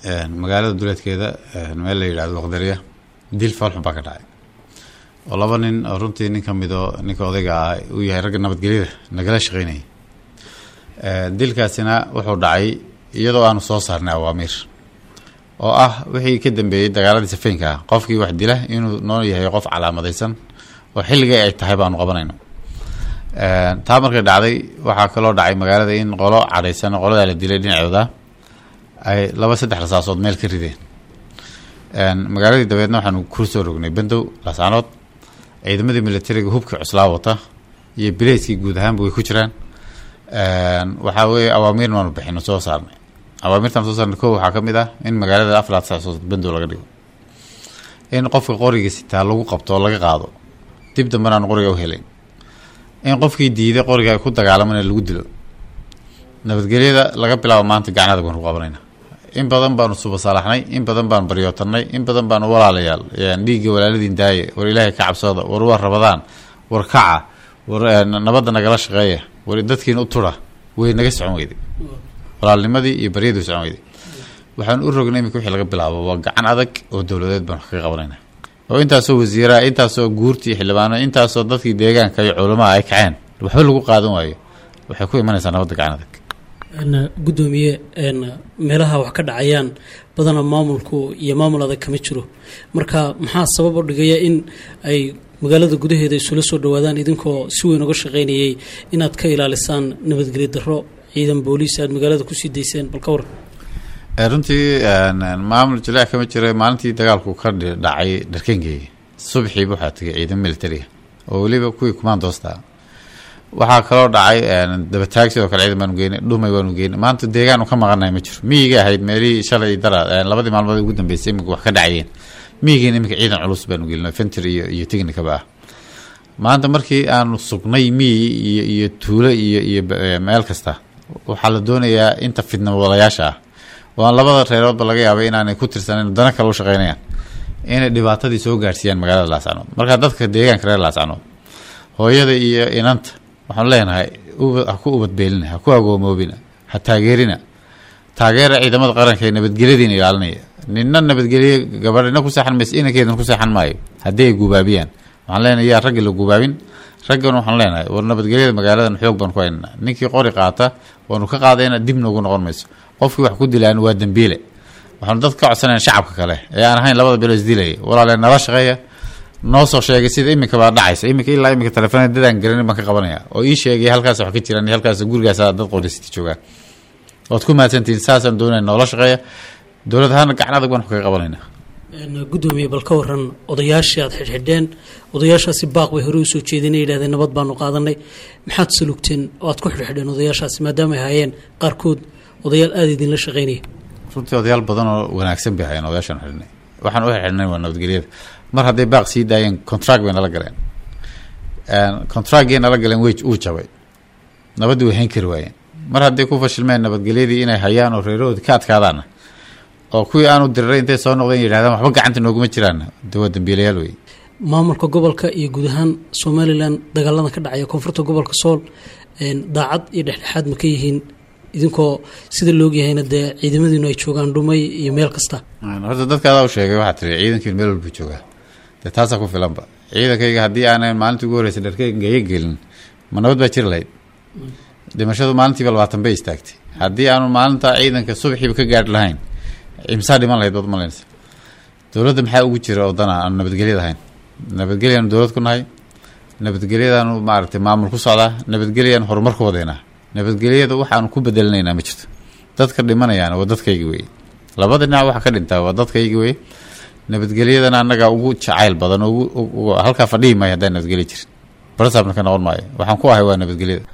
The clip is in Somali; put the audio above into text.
magaalada duleedkeeda meel la yidhahdo waqdariya dil foolxun baa ka dhacay oo laba nin oo runtii nin ka midoo ninka odayga ah uu yahay ragga nabadgelyada nagala shaqeynayay dilkaasina wuxuu dhacay iyadoo aanu soo saarnay awaamiir oo ah wixii ka dambeeyey dagaaladii safeynka ah qofkii wax dila inuu noo yahay qof calaamadaysan oo xilligii ay tahay baanu qabanayno taa markay dhacday waxaa kaloo dhacay magaalada in qolo cadhaysan qoladaa la dilay dhinacooda ay laba saddex rasaasood meel ka rideen magaaladii dabeedna waxaanu ku soo rognay bendow lasaanood ciidamadii militariga hubkii cuslaa wata iyo bileyskii guud ahaanba way ku jiraan waxaa weeye awaamiirna waanu bixino soo saarnay awaamirtaan soo saarnay ko waxaa ka mid ah in magaalada afar saasood bendow laga dhigo in qofka qoriga sitaa lagu qabto oo laga qaado dib dambena aan qoriga u helayn in qofkii diiday qoriga ay ku dagaalamana lagu dilo nabadgelyada laga bilaabo maanta gacnada baanu ku qabanayna in badan baanu subasaalaxnay in badan baanu baryootanay in badan baanu walaalayaal dhiigga walaaladiin daaye war ilaahay ka cabsooda war waa rabadaan war kaca war nabadda nagala shaqeeya war dadkiina u tura way naga socon weyday walaalnimadii iyo baryadii socon weyday waxaan u rognay iminka wixii laga bilaabo waa gacan adag oo dowladeed baanu kaga qabanayna oo intaasoo wasiiraha intaasoo guurtii xildhibaano intaasoo dadkii deegaanka iyo culamaha ay kaceen waxba lagu qaadan waayo waxay ku imanaysaa nabadda gacan adag gudoomiye meelaha wax ka dhacayaan badana maamulku iyo maamul adag kama jiro marka maxaa sabab u dhigaya in ay magaalada gudaheeda isula soo dhawaadaan idinkoo si weyn uga shaqaynayay inaad ka ilaalisaan nabadgelyo daro ciidan booliis aad magaalada kusii dayseen bal ka waran runtii maamul jilaac kama jira maalintii dagaalku ka dhacay dharkengey subaxiiba waxaa tegay ciidan militariga oo weliba kuwii kumaandoosta waxaa kaloo dhacay dabataag sidoo kale ciidan baanu geynay dhumay waanu geynay maanta deegaan u ka maqanahay ma jiro miyiga ahayd meelihii shalay dara labadii maalmood ugu dambeysay iminka wax ka dhacayeen miyigiina iminka ciidan culus baanu gelinay fenter iyo iyo technicaba ah maanta markii aanu sugnay miyi iyo iyo tuulo iyo iyo meel kasta waxaa la doonayaa inta fidna wadayaasha ah waan labada reeroodba laga yaabay inaanay ku tirsanan dana kale u shaqeynayaan inay dhibaatadii soo gaarsiiyaan magaalada laascanood marka dadka deegaanka reer laascanood hooyada iyo inanta waxaanu leenahay ha ku ubadbeelina ha ku agoomoobina ha taageerina taageera ciidamada qaranka ee nabadgelyadiina ilaalinaya nina nabadgelye gabadhina ku seexan mayse inankeedana ku seexan maayo haddii ay gubaabiyaan waxaan leenahay yaa ragga la gubaabin raggan waxaan leenahay war nabadgelyada magaaladan xoog baan ku haynana ninkii qori qaata waanu ka qaadayna dib noogu noqon mayso qofkii wax ku dilaan waa dembiile waxaanu dad ka codsanayn shacabka kale ee aan ahayn labada bilo isdilaya walaale nala shaqeeya noo soo sheegay sida iminka baa dhacaysa iminka ilaa iminka telefoonada dadaan garanin baan ka qabanaya oo ii sheegay halkaas wax ka jiraan halkaas gurigaas dad qorisiti joogaan waad ku mahadsantihiin saasaan doonaya noola shaqeeya dowlad ahaana gacan adag baan kaga qabanayna gudoomiye bal ka waran odayaashii aad xidhxidheen odayaashaasi baaq bay hore usoo jeedina yidhahdeen nabad baanu qaadanay maxaad salugteen oo aad ku xidhxidheen odayaashaasi maadaama ay hayeen qaarkood odayaal aada idinla shaqeynaya runtii odayaal badan oo wanaagsan bay hayeen odayaashaan xidhnay waxaan u xidhnay waa nabadgelyada mar hadday baaq sii daayeen contract bay nala galeen contractgii nala galeen wey uu jabay nabaddii way hayn kari waayeen mar hadday ku fashilmeen nabadgelyadii inay hayaan oo reerahoodii ka adkaadaana oo kuwii aanu diriray intay soo noqdeen yidhahdaan waxba gacanta nooguma jiraan de waa dambiilayaal wey maamulka gobolka iyo guud ahaan somalilan dagaalada ka dhacaya koonfurta gobolka sool daacad iyo dhexdhexaad ma ka yihiin idinkoo sida loogyahayna dee ciidamadiinu ay joogaan dhumay iyo meel kasta horta dadka adaa u sheegay waxaa tiri ciidankiin meel walbuu joogaa dee taasaa ku filanba ciidankayga haddii aanan maalintii ugu horreysay dharkeygaga gelin ma nabad baa jiri lahayd dhimashadu maalintiiba labaatan bay istaagtay haddii aanu maalinta ciidanka subaxiiba ka gaari lahayn imsaa dhiman lahayd baad malaysa dowladda maxaa ugu jira oo dana aanu nabadgelyada ahayn nabadgelyaanu dowlad ku nahay nabadgelyadaanu maaragtay maamul ku socdaa nabadgelyaanu horumar ku wadaynaa nabadgelyada waxaanu ku bedelinaynaa ma jirto dadka dhimanayaana waa dadkaygi weye labada dhinac waxa ka dhintaa waa dadkaygi weye nabadgelyadana annagaa ugu jacayl badan halkaa fadhihi maayo haddaan nabadgelya jirin barsaabna ka noqon maayo waxaan ku ahay waa nabadgelyada